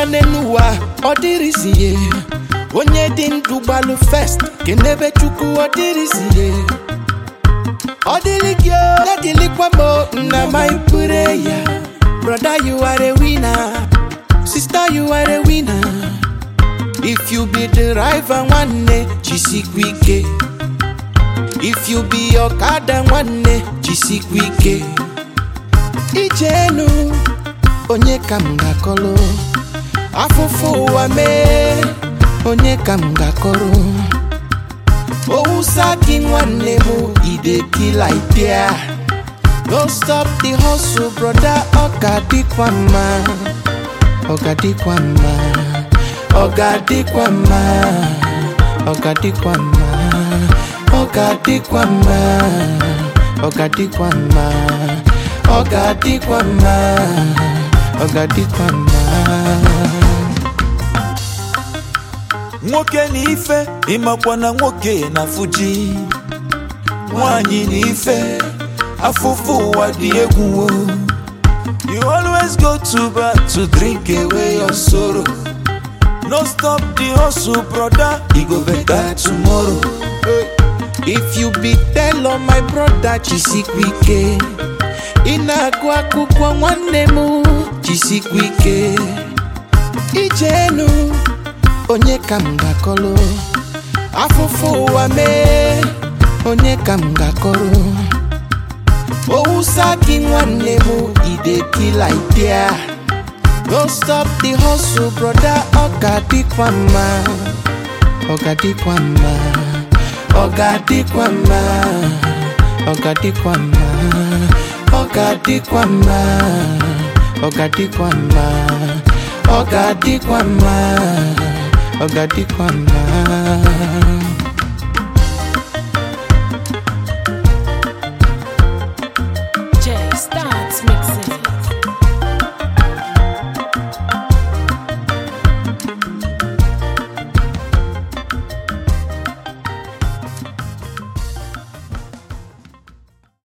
n'elu ụwa ọ dịrịzie onye dị ndụ gbalụ fest kenebe chukwu ọ dịrịzie ọ dịrị gị o na-adịlikwa m o, na my prayer brother you are a winner sister you are a winner if you be the driver nwanne jisikwa ike if you be ọkada nwanne jisikwa ike ijenu onye ka m ga-akọrọ afụfụ ụwa mee onye ka m ga-akọrọ owusa gị nwanne m idekila idea no stop the hustle brother ọ ga-adịkwa mma ọ ga-adịkwa mma ọ ga-adịkwa mma ọ ga-adịkwa mma ọ ga-adịkwa mma ọ ga-adịkwa mma ọ ga-adịkwa mma ọ ga-adịkwa mma nwoke na ife ịmakwa na nwoke na fuji nwanyị na ife afụfụ ụwa dị egwu o. you always go to bar to drink away your sorrow no stop the hustle brother e go better tomorrow if you be telo my brother jisikwa ike ị na-agụ akwụkwọ nwanne m jisikwa ike ijenu onye ka m ga-akọrọ afụfụ ụwa mee onye ka m ga-akọrọ owusa gị nwanne m idekila idea no stop the hustle brother ọ ga-adịkwa mma ọ ga-adịkwa mma ọ ga-adịkwa mma ọ ga-adịkwa mma ọ ga-adịkwa mma ọ ga-adịkwa mma ọ ga-adịkwa mma ọ ga-adịkwa mma